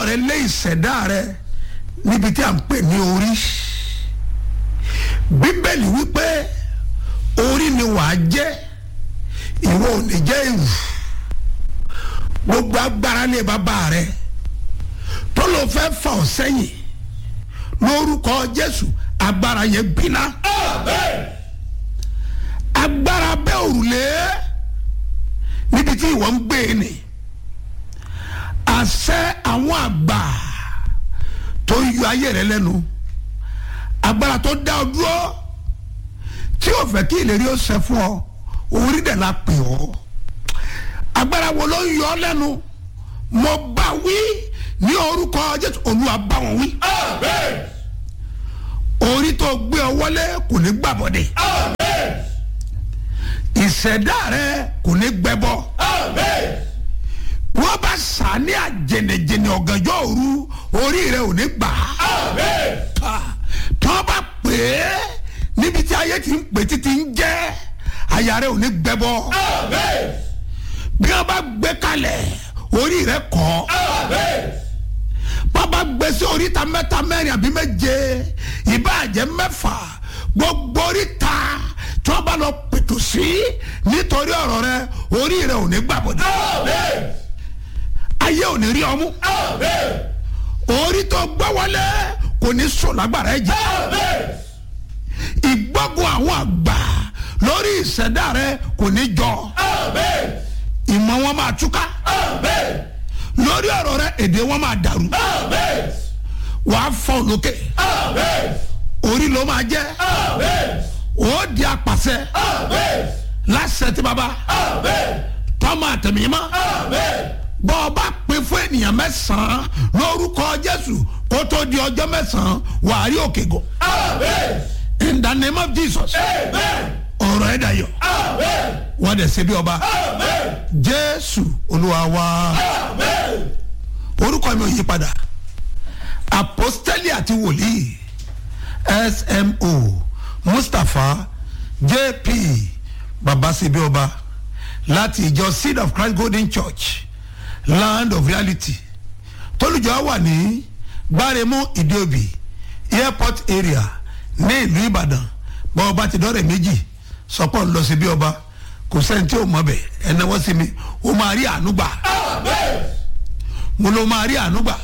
rẹ lé ìṣẹ̀dá rẹ níbi tí a ń pè ní orí bíbélì wípé orí ni wàá jẹ́ ìwọ ò ní jẹ́ ìwù gbogbo agbára ní bàbá rẹ tó ló fẹ́ fà ọ́ sẹ́yìn lórúkọ jésù agbára yẹn gbiná agbára bẹ́ òrùlé níbi tí ìwọ ń gbé e nì àṣẹ àwọn àgbà tó yọ ayé rẹ lẹ́nu agbára tó dá ọ dúró tí o fẹ́ kí ìlérí ó ṣẹ fún ọ orí dẹ̀ la pè ọ́ agbára wo ló ń yọ ọ lẹ́nu mo bá wí ní orúkọ jésù olúwa bá wọn wí orí tó gbé ọ wọlé kò ní gbàbọdè ìṣẹ̀dá rẹ kò ní gbẹbọ wọ́n bá sà ní àjẹnẹjẹnẹ ọ̀gànjọ́ òru orí rẹ ò ní gbà á tí wọ́n bá pè é níbi tí ayé ti ń pè títí ń jẹ́ àyà rẹ ò ní gbẹbọ bí wọ́n bá gbé kalẹ̀ orí rẹ kọ́ bàbá gbèsè oríta mẹ́ta mẹ́rin àbí méje ìbàjẹ́ mẹ́fà gbogbo oríta tí wọ́n bá lọ pètò sí nítorí ọ̀rọ̀ rẹ orí rẹ ò ní gbàbọdẹ ayé ò ní rí ọmú orí tó gbọ́ wọlé kò ní sùn lágbára ẹ jẹ ìgbógun àwọn àgbà lórí ìṣẹ̀dá rẹ kò ní jọ ìmọ̀ wọn máa túká lórí ọ̀rọ̀ rẹ èdè wọn máa dàrú wàá fọ́ lókè orí ló máa jẹ́ ó di apàṣẹ láṣẹ tí baba tọ́mọ àtẹ̀mímọ́ bọ́ ọ bá pè fún ènìyàn mẹ́sàn-án lórúkọ jésù kó tó di ọjọ́ mẹ́sàn-án wàá rí òkè gò in the name of jesus ọ̀rọ̀ ẹ̀ dayọ̀ wọ́n dẹ̀ ṣe bí ọba jésù olúwa wa orúkọ mi ò yí padà apostoli àti wòlíì smo mustapha jp babasebi ọba láti ìjọ seed of christ golden church land of reality tólùjọ wà ní gbáremú ìdíòbí airport area ní ìlú ìbàdàn bọ́ọ̀ bá ti dọ́rẹ̀ méjì sọpọ̀ ń lọ sí bí ọba kò sẹ́ni tí ò mọ̀ bẹ̀ ẹ̀ náwó sí mi ó máa rí àánú gbà mo ló máa rí àánú gbà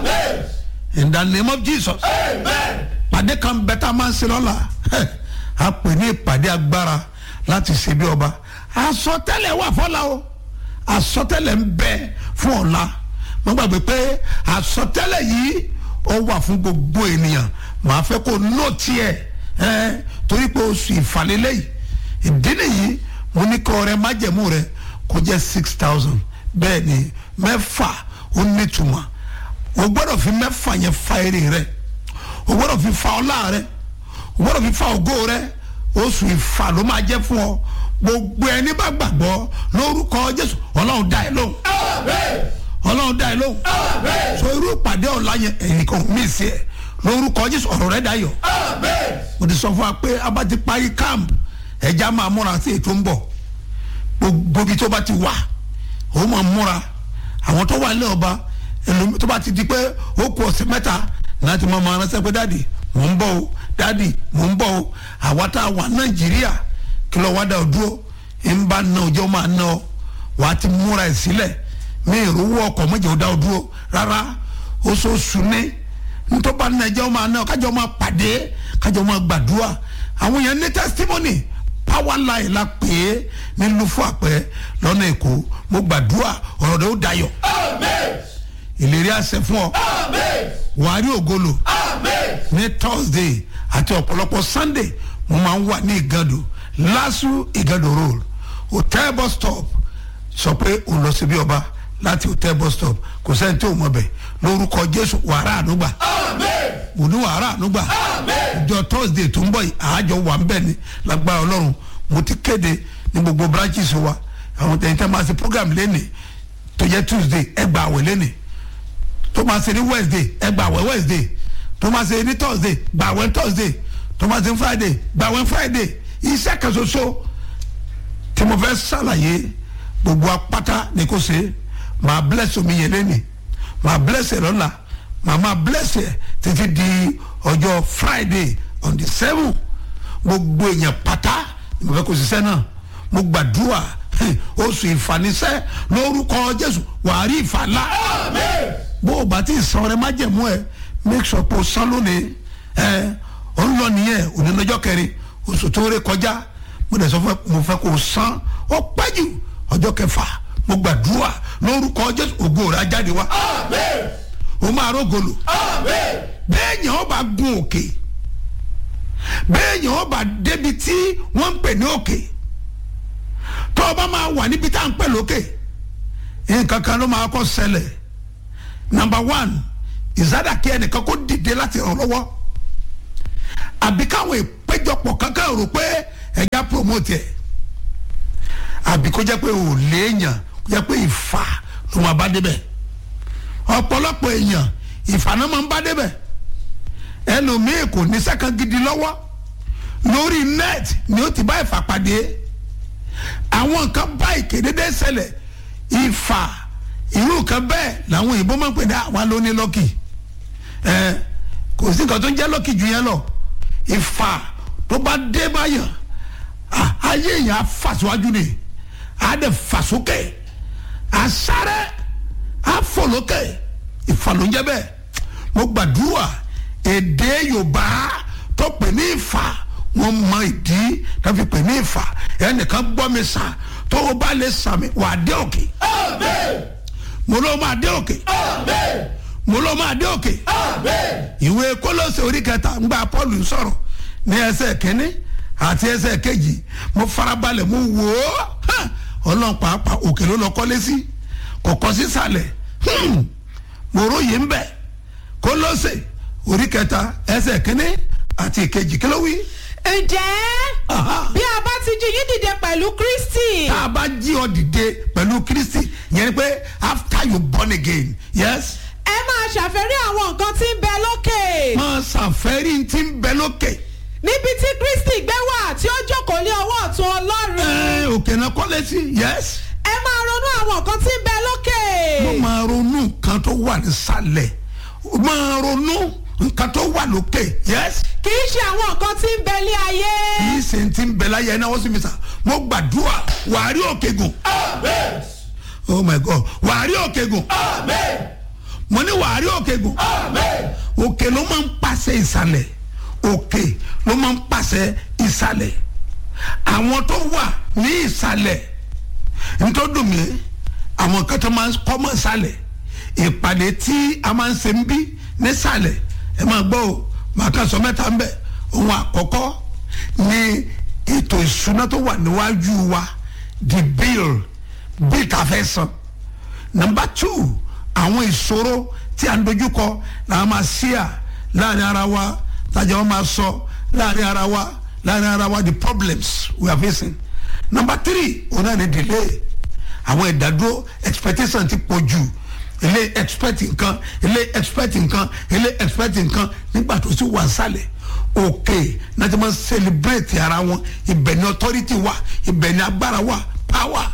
in the name of jesus pàdé kan bẹ́tà máa ń ṣe lọ́la a pè ní ìpàdé agbára láti ṣe bí ọba àsọtẹ́lẹ̀ wà fọ́la o àsọtẹ́lẹ̀ ń bẹ fún ọ̀la mo gbàgbé pé àsọtẹ́lẹ̀ yìí ó wà fún gbogbo ènìyàn màá fẹ́ kó nó tiẹ̀ ẹ́ torí pé oṣù ìfàlélẹ́ yìí ìdí nìyí mo ní kọ́ rẹ májẹ̀mú rẹ kó jẹ́ six thousand bẹ́ẹ̀ ni mẹ́fà ó nítumọ̀ o gbọ́dọ̀ fi mẹ́fà yẹn fa eré rẹ o gbọ́dọ̀ fi fa ọlá rẹ o gbọ́dọ̀ fi fa ògo rẹ oṣù ìfà ló máa jẹ́ fún ọ gbogbo ẹni bá gbàgbọ́ lórúkọ jésù ọlọ́run dá ẹ lóhùn ọlọ́run dá ẹ lóhùn so irú ìpàdé ọ̀la yẹn ẹ̀yìn kan mí sí ẹ lórúkọ jésù ọ̀rọ̀ rẹ dayọ̀ mo ti sọ fún wa pé a bá ti parí camp ẹja máa múra sí ètò ń bọ̀ gbogbo ibi tó bá ti wà ó máa múra àwọn tó wà nílẹ̀ ọba ẹlòmí tó bá ti di pé ó kù ọ̀sẹ̀ mẹ́ta láti máa máa ránṣẹ́ pé dáàdì mò ń bọ̀ o dáàdì mò ń bọ̀ o àwa tá a wà nàìjíríà kí lọ wá dá o dúró ń bá ná ọjọ́ máa ná ọ wà á ti múra ẹ̀ sílẹ̀ mi ìrówó ọkọ̀ mọ́jọ́ ó dá o dúró rárá oṣooṣù ní ntọ́ba nàìjíríà máa ná ọ kájọ máa pàdé kájọ máa gbàdúrà àwọn yẹn ní testimony power line la pè é ní lufu àpẹ lọ́nà èkó mo gbàdúrà ọ̀rọ̀ rẹ̀ ó dayọ̀ ìlérí àṣẹ fún ọ wàá rí ògolo ní thursday àti ọ̀pọ̀lọpọ̀ sunday mo máa ń wà ní ìgàdò lásù ìgàdò road hotel bus stop sọ pé o lọ síbi ọba láti hotel bus stop kò sẹ́ni tí o mọ̀ bẹ̀ lórúkọ jésù wàrà ànúgbà mo ní wàrà ànúgbà ìjọ thursday tó ń bọ̀ yìí àájọ wà ń bẹ̀ ni lágbára ọlọ́run mo ti kéde ní gbogbo branches wa àwọn tẹ̀yìn tẹ́ máa ṣe program lẹ́nìí tó jẹ́ tuesday ẹ gba àwẹ̀ lẹ́nìí tó máa ṣe ní wednesday ẹ gba àwẹ̀ wednesday tó máa ṣe ní thursday gba àwẹ̀ thursday tó máa ṣe ní friday gba àwẹ̀ friday iṣẹ́ kan ṣoṣo tí mo fẹ́ ṣàlàyé gbogbo apáta ni kò ṣe máa bless omi yẹn lẹ́nìí màá bless ẹ lọ́la màá máa bless ẹ títí di ọjọ́ friday on the seven gbogbo èèyàn pátá ni mo fẹ́ kó ṣiṣẹ́ náà mo gbàdúrà oṣù ìfanisẹ́ lórúkọ jésù wàá rí ìfàlà bó o bá ti san ọrẹ májẹ̀mú ẹ make sure pé o san lónìí ẹ ò ń lọ nìyẹn òní lọ́jọ́ kẹrin oṣù tó ré kọjá mo dẹ̀ sọ fún ẹ mo fẹ́ kó o san ó pẹ́ jù ọjọ́ kẹfà mo gbàdúrà lórúkọ jésù ògo rẹ̀ á jáde wá o máa rógolo bẹ́ẹ̀ yẹn ó bá gun òkè bẹ́ẹ̀ yẹn ó bá débi tí wọ́n ń pè ní òkè tó o bá máa wà níbi tá à ń pè lókè nǹkan kan ló máa kọ́ ṣẹlẹ̀ number one ìsádà kí ẹnìkan kó dìde láti ràn lọ́wọ́ àbí káwọn ìpéjọpọ̀ kankan rò pé ẹ̀yà promote ẹ̀ àbí kó jẹ́ pé ò léèyàn kó jẹ́ pé ìfà ló máa bá débẹ̀ ọ̀pọ̀lọpọ̀ èèyàn ìfà náà máa ń bá débẹ̀ ẹlòmíì kò ní sẹ́kàn gidi lọ́wọ́ lórí net ni ó ti bá ìfà pàdé àwọn nǹkan bá ìkédédé ṣẹlẹ̀ ìfà irú nǹkan bẹ́ẹ̀ làwọn òyìnbó máa ń pè ní àwa ló ní lọ́kì ẹ kò sí nǹkan tó ń jẹ́ lọ́kì ju yẹn lọ ìfà tó bá dé báyàn ayé yẹn á fà síwájú ni á dẹ̀ fà sókè á sáré á fò lókè ìfà ló ń jẹ́ bẹ́ẹ̀ mo gbàdúrà èdè yorùbá tó pè ní ìfà wọn mọ ìdí tó fi pè ní ìfà ẹnìkan gbọ́ mi sà tó o bá lè sàmì wà á dé òkè. mo ló máa dé òkè. mo ló máa dé òkè. ìwé kólóṣè orí kẹta ń gba paul sọ̀rọ̀ ní ẹsẹ̀ kínní àti ẹsẹ̀ kejì mo farabalẹ̀ mo wò ó ọlọ́run pàápàá òkè ló lọ kọ́lé sí kọ̀kọ́ sísàlẹ̀ mo róye ń bẹ̀ kólóṣè orí kẹta ẹsẹ̀ kínní àti ìkejì kí ló wí. ǹjẹ́ bí a bá ti jí yín dìde pẹ̀lú kristi. tá a bá jí ọ dìde pẹ̀lú kristi yẹn ni pé after you born again yes. ẹ máa ṣàfẹ́rí àwọn nǹkan tí ń bẹ lókè. máa ṣàfẹ́rí tí ń bẹ lókè. níbi tí kristi gbé wà tí ó jókòó lé ọwọ́ ọ̀tún ọlọ́run. ẹ òkè náà kọ́lé sí yes. ẹ máa ronú àwọn nǹkan tí ń bẹ lókè. mo máa ronú nǹkan tó wà nísàlẹ̀ máa ronú nǹkan tó wà lókè yes. kì í ṣe àwọn nǹkan tí ń bẹ lé ayé. kì í ṣe ti ń bẹ láyé ẹ náà wọ́n sì mi sà mo gbàdúrà wàá rí òkè gùn. oh my god wàá rí òkè gùn. mo ní wàá rí òkè gùn. òkè ló máa ń pàṣẹ ìsàlẹ̀ òkè ló máa ń pàṣẹ ìsàlẹ̀ àwọn tó wà ní ìsàlẹ̀ ntọ́dún mi àwọn kan tó máa ń kọ́ mọ́ ìsàlẹ̀ ìpàdé tí a máa ń ṣe ń bí nísàlẹ̀ ẹ máa gbọ́ o màá kàn sọ mẹ́ta ń bẹ̀ ohun àkọ́kọ́ ni ètò ìṣúná tó wà níwájú wa the bill bill tá a fẹ́ san number two àwọn ìṣòro tí a ń dojúkọ làwọn máa ṣíà láàrin ara wa tájà wọn máa sọ láàrin ara wa láàrin ara wa the problems we are facing number three òun náà ni delay àwọn ìdádúró expectation ti pọ̀ jù ilé expect nǹkan ilé expect nǹkan ilé expect nǹkan nígbà tó sì wà sálẹ̀ òkè náà ti máa celebrate ara wọn ibẹ̀ ni authority wà ibẹ̀ ni agbára wà power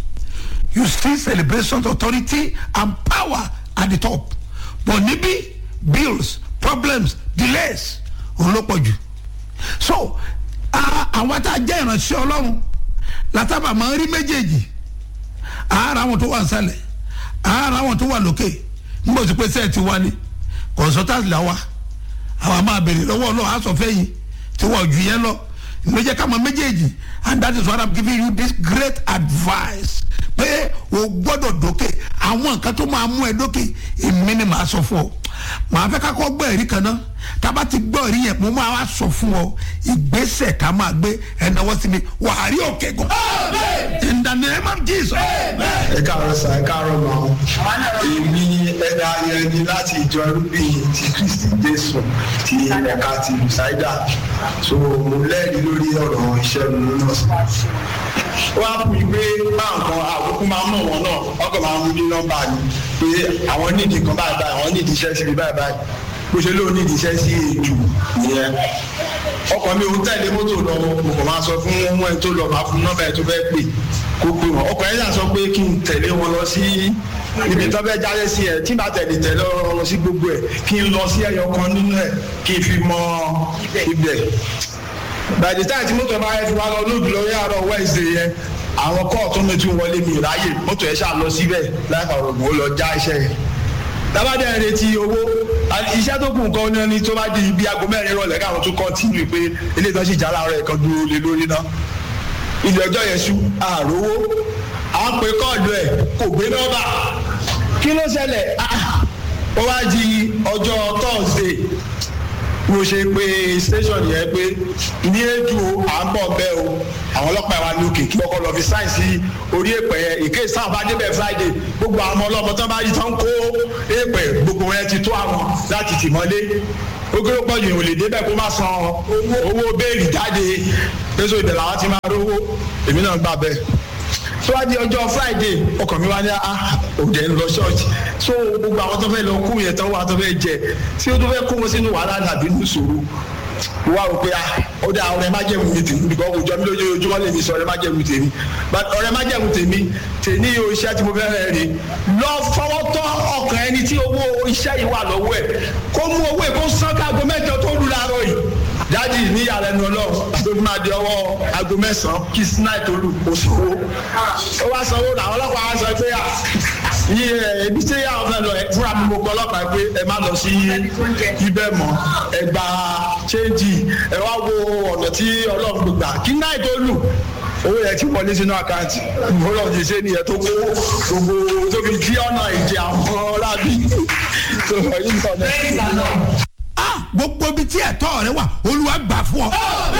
you see celebration authority and power at the top but níbí bills problems delays òun ló pọ̀ jù so àwọn tá a jẹ́ ìránṣẹ́ ọlọ́run látàbà máa ń rí méjèèjì àárọ̀ àwọn tó wà sálẹ̀ ara wọn tó wà lókè nígbà tó pé sẹ́ẹ̀ ti wá ní consultant là wá àwọn máa bèrè lọ́wọ́ ọlọ́run aṣọ fẹ́yìn tí wọ́n ju yẹn lọ ló jẹ́ ká mọ méjèèjì and that is why i'm giving you this great advice pé o gbọ́dọ̀ dókè àwọn nǹkan tó máa mú ẹ dókè èmi ni màá sọ fún ọ màá fẹ́ ká kọ́ gbọ́ ẹ̀rí kan náà tába ti gbọ́ ẹ̀rí yẹn mo máa wá sọ fún ọ ìgbésẹ̀ ká máa gbé ẹ̀náwó sí mi wà á rí òkè gan. in the name of jesus. ẹ káàárọ̀ sà ẹ káàárọ̀ mọ́ èmi ẹ̀dá yẹn ni láti ìjọ irúgbìn ti kristi jésù ti ẹ̀ka ti lùsáìdà so mo lẹ́rìí lórí ọ̀rọ̀ iṣẹ́ mi náà wọ́n á fún mi pé báwọn kan àkókò máa ń mọ̀ wọn náà ọkọ̀ máa ń mú ní nọ́mbà ni pé àwọn nídìí kan báyìí báyìí àwọn nídìí iṣẹ́ síbi báyìí báyìí bó ṣe lóun nídìí iṣẹ́ sí èjù nìyẹn ọkọ̀ mi ò tẹ̀lé mọ́tò lọ mo kàn máa sọ fún wọn tó lọ máa fún nọ́mbà ẹ̀ tó fẹ́ pè kó pé wọn ọkọ̀ yẹn sọ pé kí n tẹ̀lé wọn lọ sí ibi tó fẹ́ jáde sí ẹ tí n bá tẹ̀lé tẹ̀lé wọn lọ sí gbogbo ẹ kí n lọ sí ẹyọ kan nínú ẹ kí n fi mọ ibẹ̀ by the time tí mọ́tò bá yẹ fi wá lọ lóògùn lórí àárọ̀ wednesday yẹn àwọn kọ́ọ̀tù mi tún wọlé mi ráyè mọ́tò yẹn ṣáà lọ síbẹ̀ láì fà rògbò ó lọ já iṣẹ́ yẹn dábàdàn ẹ̀ retí owó iṣẹ́ tó kù nǹkan ní ẹni tó bá di ibi aago mẹ́rin rọlẹ̀ káwọn tún kọ́ntínú pé ilé ìtọ́jú ìjà láàárọ̀ ẹ̀kan dúró lé lórí náà ilé ọjọ́ yẹn ṣú àròwó à ń pe kọ́ọ̀dù ẹ̀ kò gbé nọ́mbà kí ló ṣẹlẹ̀ ó wá di ọjọ́ thursday mo ṣe pé station yẹn pé ní ètò à ń bọ̀ bẹ́ẹ̀ o àwọn ọlọ́pàá wa ní òkè kí wọ́n kọ́ lọ fi sáìn sí orí èpè yẹn ìké sáà bá débẹ̀ friday gbogbo àwọn ọmọ ọlọ́mọ tán bá yí tán kó èpè gbogbo yẹn ti tó àwọn láti tì mọ́lé ogoro pọ̀jù ìwòlè débẹ̀ kó má san owó béèlì jáde pèsè ìbẹ̀ làwọn ti máa rówó èmi náà gbà bẹ́ẹ̀ síwájú ọjọ́ friday ọkàn mi wá ní òde ń lọ ṣọ́ọ̀ṣì so gbogbo àwọn tó fẹ́ lọ kú yẹn tán wà tó fẹ́ jẹ tí ó tó fẹ́ kó wọn sínú wàhálà dàbí ní sòrò wá rò pé ó dá ọ̀rẹ́ má jẹ̀mú mi tèmi bìkọ́ òjò mi lójoojúmọ́ lè mi sọ ọ̀rẹ́ má jẹ̀mú tèmi ọ̀rẹ́ má jẹ̀mú tèmi tèmi o iṣẹ́ tí mo fẹ́ rẹ̀ rí lọ fọwọ́ tọ́ ọkàn ẹni tí owó iṣẹ́ yìí wà lọ́wọ́ ẹ̀ kó mú owó ẹ̀ kó sán kágo mẹ́jọ tó lù láàárọ̀ yìí dádì ní ìyàlẹ́nu ọlọ́run tó fi máa di ọwọ́ aago mẹ́sàn-án kí sinai tó lù kó sanwó ó wá sanwó làwọn ọlọ́pàá wá sọ pé yíyẹ ebi tí yà ọ̀fẹ́ lọ fúnra mi mo gbọ́ ọlọ́pàá pé ẹ má lọ sí ibẹ̀ mọ́ ẹ gba chéńjì ẹ wá wo ọ̀nà tí ọlọ́run gbà kí náà tó lù owó yẹn ti wọlé sínú àkáǹtì ọlọ́run ti ṣe nìyẹn tó kó gbogbo tó fi jí ọ̀nà ìjẹ àwọn lábí tó wọ íńtánẹ́ẹ̀tì gbogbo ibi tí ẹ̀tọ́ rẹ wà olúwa gbà fún ọ.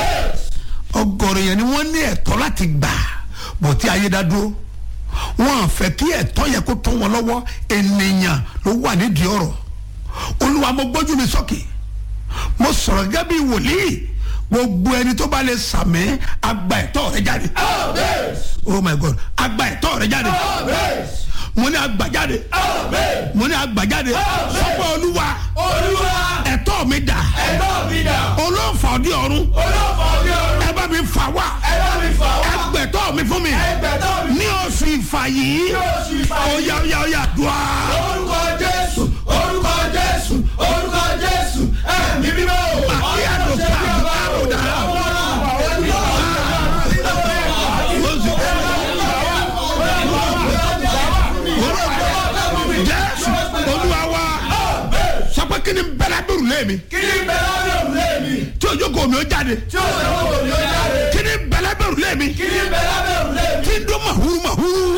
ọgọrọ yẹn ni wọ́n ní ẹ̀tọ́ láti gbà bọ̀ tí ayé dá dúró wọ́n fẹ́ kí ẹ̀tọ́ yẹ kó tó wọn lọ́wọ́ ènìyàn ló wà nídìí ọ̀rọ̀ olúwa mo gbójú mi sókè mo sọ̀rọ̀ gẹ́gẹ́ bí wòlíì gbogbo ẹni tó bá lè sàmì agba ẹ̀tọ́ rẹ jáde oh my god agba ẹ̀tọ́ rẹ jáde mo ní agbàjáde mo ní agbàjáde sọ́kọ̀ olúwa ẹ̀tọ́ mi dà olóòfà ọdí ọ̀run ẹ bá mi fà wá ẹgbẹ̀tọ́ mi fún mi ní oṣù ìfà yìí oya oya oya dùá. orúkọ jésù orúkọ jésù orúkọ jésù ẹ̀mí mímọ́ Màkì àdùkà àrùdà. Jésù olúwa wa sọ pé kí ni bẹ́lá bẹ̀rù lé mi kí ni bẹ́lá bẹ̀rù lé mi tí ojú kò mi ó jáde tí ó sọ wọ́n kò ní ó jáde kí ni bẹ́lá bẹ̀rù lé mi kí ni bẹ́lá bẹ̀rù lé mi tí ń dún màhúrú màhúrú